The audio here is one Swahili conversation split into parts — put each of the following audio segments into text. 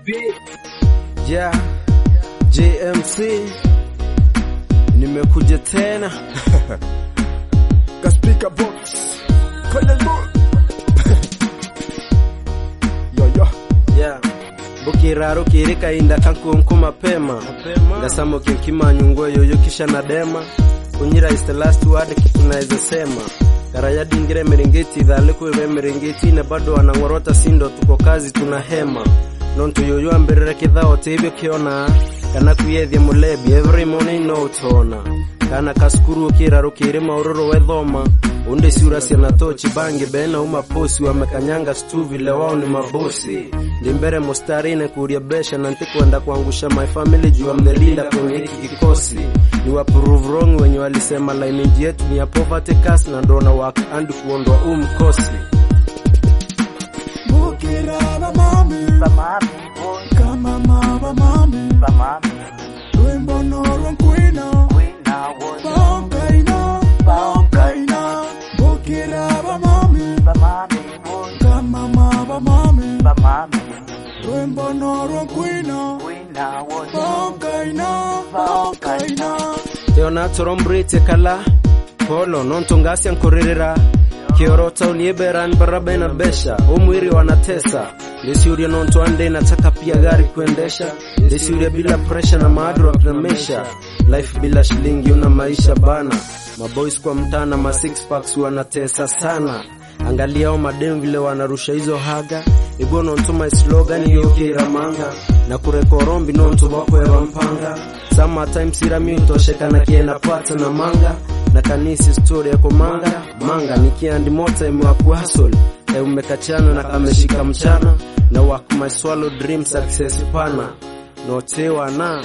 beat. Yeah, JMC nimekuja tena Kaspika box kwenye mood yo yo yeah. bukiraro kirika inda kankunku mapema ngasamo kinkimanyungwe yoyo kisha nadema kunyira is the last word kitu naweza sema karaya dingire merengeti idhale kuive merengeti ne bado wanang'orota sindo tuko kazi tuna hema nontu yoyo ambirire kithao tibyo kiona kana kuyethia mulebi every morning no utona kana kaskuru kiraro kiri mauroro wethoma unde siura siana tochi bangi bena uma posi wamekanyanga stu vile wao ni mabosi ndimbere mustarine kuria besha na ntikwenda kuangusha my family juu amnelinda kwenye hiki kikosi ni wa prove wrong wenye walisema lineage yetu ni ya poverty cast na ndona work and kuondoa huu mkosi Bukira ba mami Bamami, boy, kama mama mami bamami, Lwembo noro nkwina queen now, boy, Baonkaina Baonkaina Bukira ba mami bamami, boy, kama mama mami bamami, Lwembo noro nkwina queen now, boy, Baonkaina Baonkaina teona torombrite kala polo nontongasya nkoririra kiorota unieberan barabena besha umwiri wanatesa lisiuria nonto ande nataka pia gari kuendesha lisiuria bila presha na maadro kunamesha life bila shilingi una maisha bana maboys kwa mtana ma six packs wanatesa sana angaliao madem vile wanarusha hizo haga igwo nontuma slogan yokiramanga na kurekorombi nontu wakweva mpanga sometimes irami utoshekana kiena pata na manga na kanisi story yako manga manga nikiandi mota imewakuhasol umekachana na kameshika mchana na work my swallow dream success pana notewa na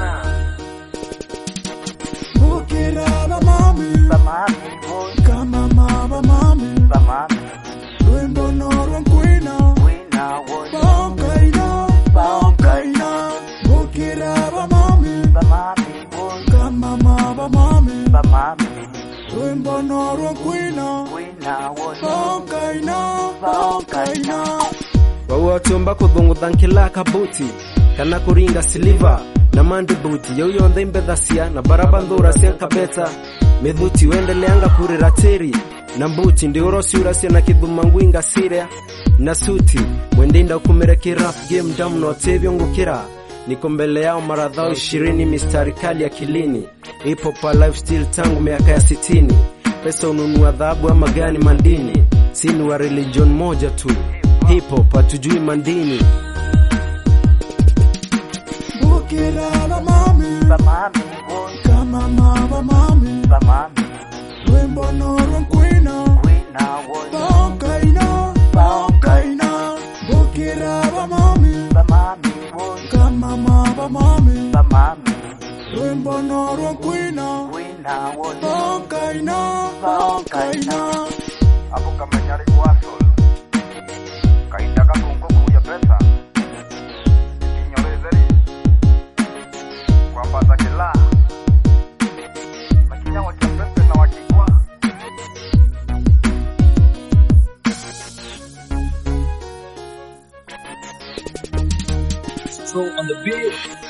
Bukira ba mami bamami, boy, kama mama mami bamami, Lwembo noro nkwina queen now, boy, Baonkaina Baonkaina Bukira ba mami bamami, boy, kama mama mami bamami, Lwembo noro nkwina queen now, boy, Baonkaina Baonkaina wauwatomba kuthungutha nkila kabuti kana kuringa siliva na mandi buti yauyonthe imbethasia na baraba nthura cia kabeta mithuti wendeleanga kurira tiri na mbuti ndiurosiurasia na kithuma ngwinga siria na suti mwendinda ukumire kirap game dam notevyo ngukira niko mbele yao maradhao ishirini mistari kali akilini ipo pa lifestyle tangu miaka ya sitini pesa ununua dhahabu ama gani mandini sini wa religion moja tu hip hop hatujui mandini Bukira ba mami bamami, boy, kama mama mami bamami, Lwembo noro nkwina queen now, boy, Baonkaina Baonkaina Bukira ba mami bamami, boy, kama mama mami bamami, Lwembo noro nkwina queen now, boy, Baonkaina Baonkaina hapo kamenyari kwasol kainda kakungu kuya pesa ikinyorezeri kwambaza kila makinya wakiapese na wakikwa Throw on the beat.